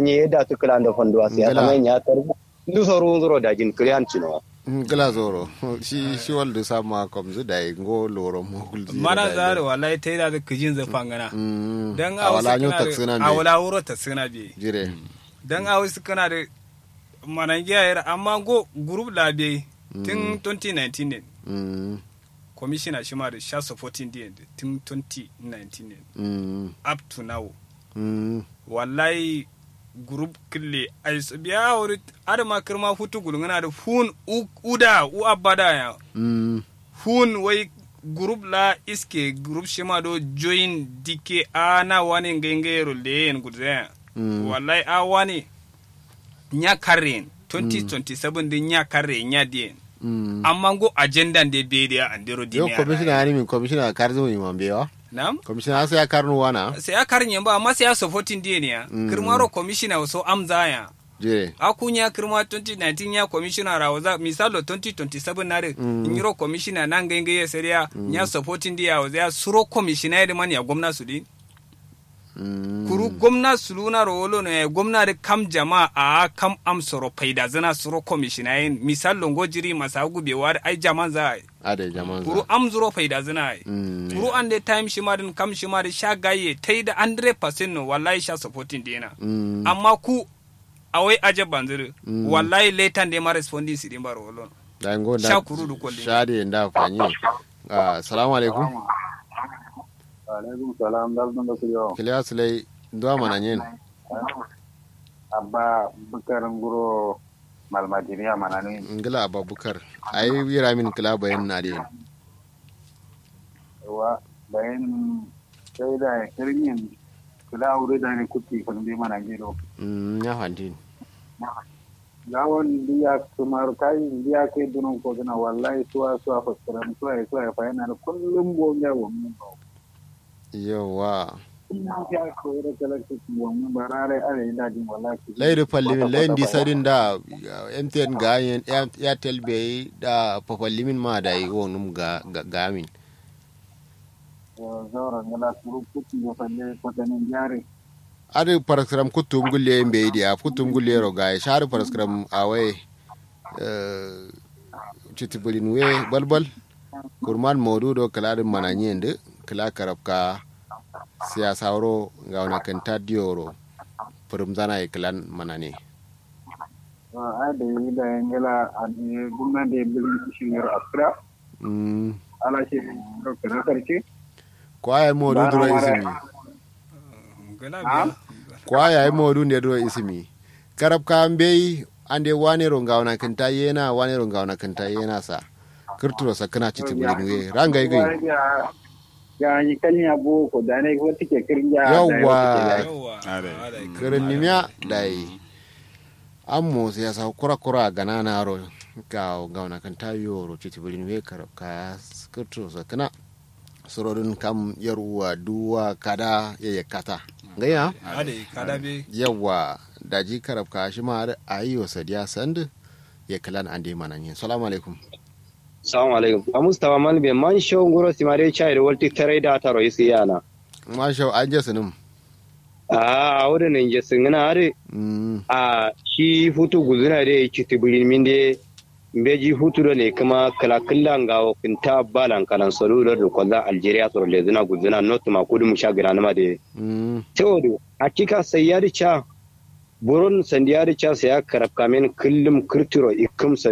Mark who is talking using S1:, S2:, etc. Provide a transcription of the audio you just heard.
S1: nye da tu kala da fondo asiya
S2: Ngala.
S1: kamar ya tar ndu soro zoro da jin kliyan cino
S2: gila zoro shi shi waldu sama komzu da ngo loro mo gulzi
S3: mana zare wallahi ta yi da kijin zafan gana
S2: mm
S3: dan
S2: a wala nyu
S3: kana
S2: taksina
S3: da- a
S2: be
S3: wala wuro ta suna bi
S2: jire
S3: dan a wasu kana da manangiya yara amma go group labe tun 2019 ne
S2: mm
S3: commissioner shi ma da sha supporting din tun 2019 ne
S2: mm
S3: up to now
S2: mm
S3: wallahi group kille ai su biya wuri adama kirma futu gulungana da fun u- uda u abada ya
S2: mm
S3: fun wai group la iske group shima do join dike ana wani ngengero leen gudzen
S2: Mm.
S3: wallahi a wani nya karen 2027 din nya kare nya dien
S2: mm
S3: amma go agenda de be dia andero
S2: yo
S3: dini
S2: commissioner ani min commissioner karzo mi mambe wa
S3: nam
S2: commissioner sai ya karnu wana
S3: sai a karin ba amma sai a supporting dien ya
S2: Mm.
S3: kirmaro commissioner so amza ya
S2: jire
S3: akunya kirma 2019 ya commissioner rawaza misalo 2027 nare
S2: Mm.
S3: nyiro commissioner nan genge ya seria nya supporting dia wa ya suro commissioner de man ya gwamna su din
S2: mm
S3: kuru gwamna su luna rolo ne gwamna da kam jama'a a kam am soro faida zana suro commissioner yin misal longo jiri masa gubewa da ai jaman za a yi.
S2: ade jaman
S3: kuru
S2: za
S3: am zuro faida zana ai
S2: mm
S3: kuru an da time shi ma din kam shi ma da sha gaye tai da 100% no wallahi sha supporting dina
S2: mm
S3: amma ku awai aje banzir
S2: Mm.
S3: wallahi letan de ma responding si din bar wolon
S2: da ngo da
S3: Sha kuru du kolle.
S2: shade nda fanyi ah assalamu alaikum
S4: alaikum salam dal dun da kuyo
S2: kiliya sulai ndo mana nyen
S4: abba bukar nguro malmadiniya manani
S2: ngila ababukar ai wira min kila bayan na de
S4: wa bayan sai da kirmin kula wuri da ne kuti kan bi mana giro
S2: mm ya fanti
S4: gawon biya kumar kai biya kai dunun ko gina wallahi suwa suwa faskaran suwa ya suwa ya fa yana da kullum gonga wa mun ba
S2: yawa
S4: kullum ya ko da kalakta wa mun ba rare are ina jin wallahi
S2: lairu fallimin lain di sadin da mtn ga yen airtel be da papallimin ma da yi wonum ga ga- ga min
S4: zauren gala suru kuti ya falle kwatanin jari
S2: adi paraskram kutum gulle be dia kutum gulle ro ga shar paraskram awai eh chitibulin we balbal kurman modu do kala mana nyende kala karabka siyasa ro ga wana kanta dioro purum zana e klan manane
S4: a da yi da yangala a gumnan da ya bilin shi yaro askira
S2: mm
S4: ala shi ɗauka na karshe
S2: kwaya modu
S4: Bana
S2: duro
S4: mara-
S2: isimi
S3: gala
S4: Ah?
S3: biya
S2: kwaya modu ne duro isimi karabka mbei ande wane ro ga wana kanta yena wane ro ga wana kanta yena sa kirturo sakana chitibulin we ranga igi
S4: ya yi kalnya boko da ne ko take kirja
S2: Yawwa.
S3: yawa
S5: Are.
S3: Are.
S2: kirin nimya dai ammo sai sa kura kura gana na ro ga ga wana kanta yoro chitibulin we karabka kirturo sakana surorin kam yaruwa duwa kada ya yakata gaya
S3: ade kada be
S2: yawa daji karabka shi ma har a yi wa sadiya sand ya kalan an dai manan yin salamu alaikum
S1: assalamu alaikum a mustafa malbe man show ngoro simare chai da walti tare da taro isi yana
S2: masha an je sunim
S1: a wurin nan je singina are
S2: Mm,
S1: a shi hutu guzuna da ya ci tibirin min de mbeji hutu da ne kuma kala killan ga kinta balan kalan solo da kwalla algeria soro le zina guzuna not ma kudu mu shagira na ma de
S2: mm,
S1: teodo hakika sayyari cha buron sandiyari cha saya karab kamen kullum kirtiro ikum